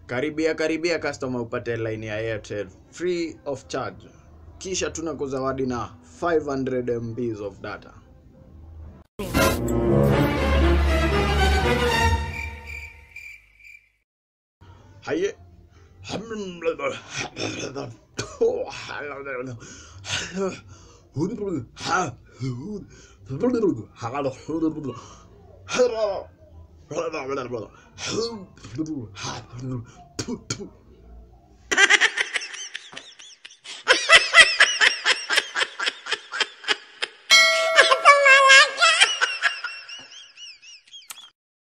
karibia karibia customer upate line ya airtel free of charge kisha tuna kuzawadi na 500 mbs of data haye